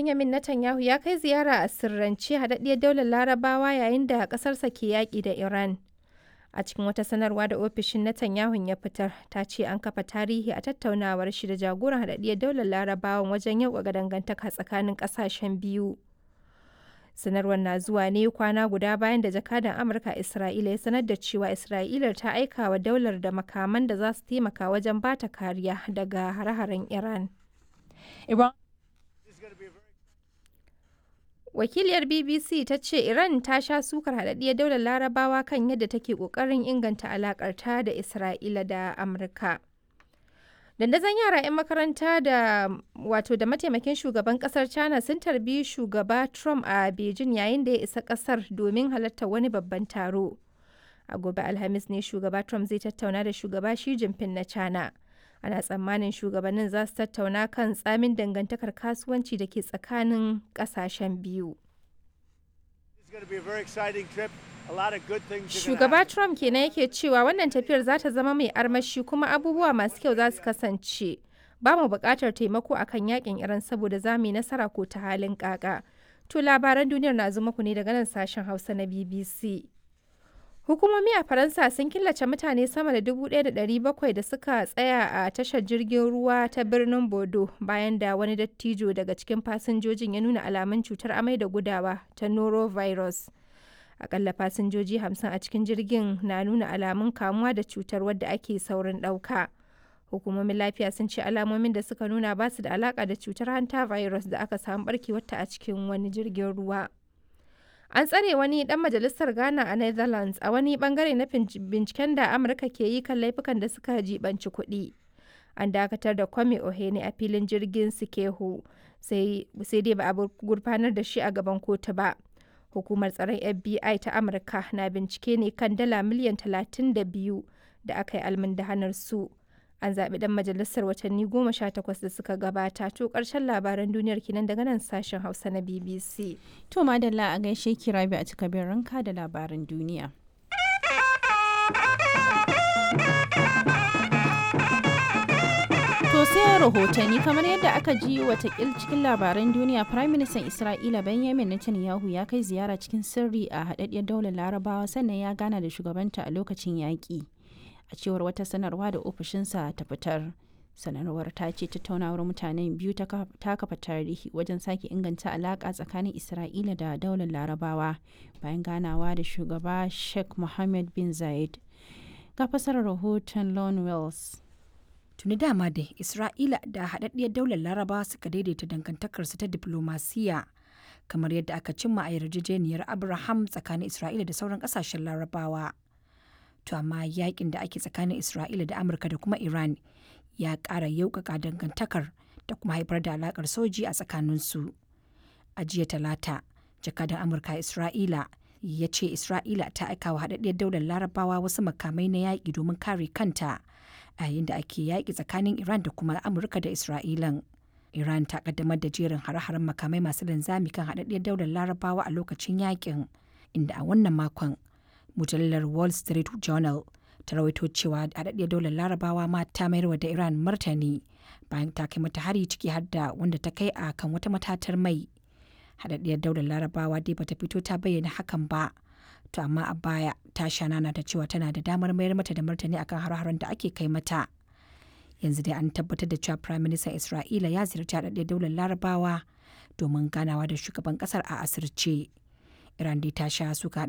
Benjamin Netanyahu ya kai ziyara a sirrance haɗaɗɗiyar daular larabawa yayin da ƙasarsa ke yaƙi da Iran. A cikin wata sanarwa da ofishin Netanyahu ya fitar, ta ce an kafa tarihi a tattaunawar shi da jagoran haɗaɗɗiyar daular larabawan wajen yauƙaƙa dangantaka tsakanin ƙasashen biyu. Sanarwar na zuwa ne kwana guda bayan da jakadan Amurka Isra'ila ya sanar da cewa Isra'ila ta aika wa daular da makaman da za su taimaka wajen bata kariya daga hare-haren Iran. Iran Wakiliyar BBC ta ce Iran ta sha sukar haɗaɗɗiyar daular larabawa kan yadda take ƙoƙarin inganta alaƙarta da Isra'ila da Amurka. Dandazon yara 'yan makaranta da wato da mataimakin shugaban kasar China sun tarbi shugaba Trump a Beijing yayin da ya isa kasar domin halartar wani babban taro. A gobe Alhamis ne shugaba Trump zai tattauna da shugaba Xi Jinping na China. Ana tsammanin shugabannin za su tattauna kan tsamin dangantakar kasuwanci da ke tsakanin kasashen biyu. Shugaba Trump kenan yake cewa wannan tafiyar za ta zama mai armashi kuma abubuwa masu kyau za su kasance. Ba mu buƙatar taimako akan yakin Iran saboda za mu yi nasara ko ta halin kaka. To labaran duniyar na zuma ku ne daga nan sashen Hausa na BBC. Hukumomi a Faransa sun killace mutane sama da 1,700 da suka tsaya a tashar jirgin ruwa ta birnin Bodo bayan da wani dattijo daga cikin fasinjojin ya nuna alamun cutar amai da gudawa ta norovirus. Akalla fasinjoji 50 a cikin jirgin na nuna alamun kamuwa da cutar wadda ake saurin ɗauka. Hukumomin lafiya sun ce alamomin da suka nuna ba su da alaka da cutar hanta virus da aka samu barkewarta a cikin wani jirgin ruwa. An tsare wani dan majalisar Ghana a Netherlands a wani bangare na binciken da Amurka ke yi kan laifukan da suka jibanci kuɗi. An dakatar da Kwame Ohene a filin jirgin Sikehu sai dai ba a gurfanar da shi a gaban kotu ba. Hukumar tsaron FBI ta Amurka na bincike ne kan dala miliyan 32 da aka yi almundahanar su. An zaɓi ɗan majalisar watanni goma sha takwas da suka gabata to ƙarshen labaran duniyar kinan daga nan sashen Hausa na BBC. To madalla a gaishe ki rabi a cika ranka da labaran duniya. To sai rahotanni kamar yadda aka ji watakil cikin labaran duniya Prime Minister Isra'ila Benjamin Netanyahu ya kai ziyara cikin sirri a haɗaɗɗiyar daular larabawa sannan ya gana da shugabanta a lokacin yaƙi. A cewar wata sanarwa da ofishinsa ta fitar. sanarwar ta ce tattaunawar mutanen biyu ta kafa tarihi wajen sake inganta alaƙa tsakanin isra'ila da daular larabawa bayan ganawa da shugaba sheikh mohammed bin zayed ga fasarar rahoton lon wells tuni dama da isra'ila da haɗaɗɗiyar daular larabawa suka daidaita dangantakarsu ta diplomasiya kamar yadda aka cimma a yarjejeniyar abraham tsakanin isra'ila da sauran ƙasashen larabawa to amma yakin da ake tsakanin isra'ila da amurka da kuma iran ya ƙara yaukaka dangantakar da kuma haifar da alakar soji a tsakaninsu. A jiya talata, jakadan Amurka Isra'ila ya ce Isra'ila ta aika wa haɗaɗɗiyar daular larabawa wasu makamai na yaƙi domin kare kanta a yayin da ake yaƙi tsakanin Iran da kuma Amurka da Isra'ilan. Iran ta kaddamar da jerin hare-haren makamai masu linzami kan haɗaɗɗiyar daular larabawa a lokacin yaƙin, inda a wannan makon mujallar Wall Street Journal ta rawaito cewa haɗaɗɗiyar daular larabawa ma ta mayarwa da iran martani bayan ta kai mata hari ciki har da wanda ta kai a kan wata matatar mai haɗaɗɗiyar daular larabawa dai bata fito ta bayyana hakan ba to amma a baya ta shanana ta cewa tana da damar mayar mata da martani akan har-haren da ake kai mata yanzu dai an tabbatar da cewa prime minister isra'ila ya ziyarci haɗaɗɗiyar daular larabawa domin ganawa da shugaban ƙasar a asirce iran dai ta sha suka